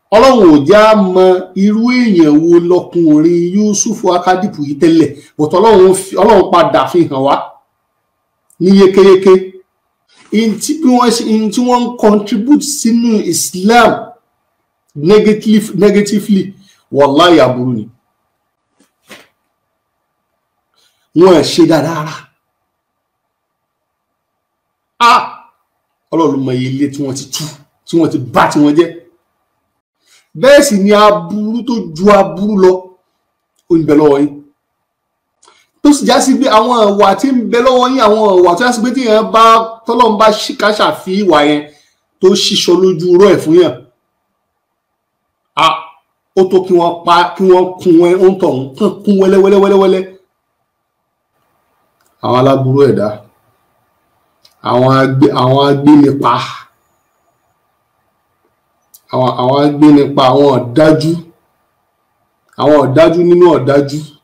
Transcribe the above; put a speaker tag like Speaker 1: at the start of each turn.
Speaker 1: ọlọ́run ò já mọ irú èèyàn wo lọkùnrin Yusufu Akadipu yìí tẹ́lẹ̀ but ọlọ́run fi- ọlọ́run padà fi hàn wá ní yékéyéké in tí bí wọ́n ṣe in tí wọ́n ń contribute sínú Islam negative, negatively wàláyé aburú ni wọn ẹ̀ ṣe dáadáa rárá ah ọlọ́run mọ iye ilé tí wọ́n ti tú tí wọ́n ti bá tí wọ́n jẹ́ bẹ́ẹ̀ sì ni aburú tó ju aburú lọ ó ń bẹ lọ́wọ́ yín tó sì já sí pé àwọn ìwà tí ń bẹ lọ́wọ́ yín àwọn ìwà tó já sí pé tí èèyàn bá tọ́lọ́run bá ṣìkà ṣàfi ìwà yẹn tó ṣíṣọ lójú rọ́ ẹ̀ fún yàn ah ó tó kí wọ́n pa kí wọ́n kun ẹ ó ń tọ̀ ń kàn kún wẹ́lẹ́wẹ́lẹ́wẹ́lẹ́ àwọn aláburú ẹ̀dá àwọn agbé àwọn agbénipa àwọn àwọn agbénipa àwọn ọ̀dájú àwọn ọ̀dájú nínú ọ̀dájú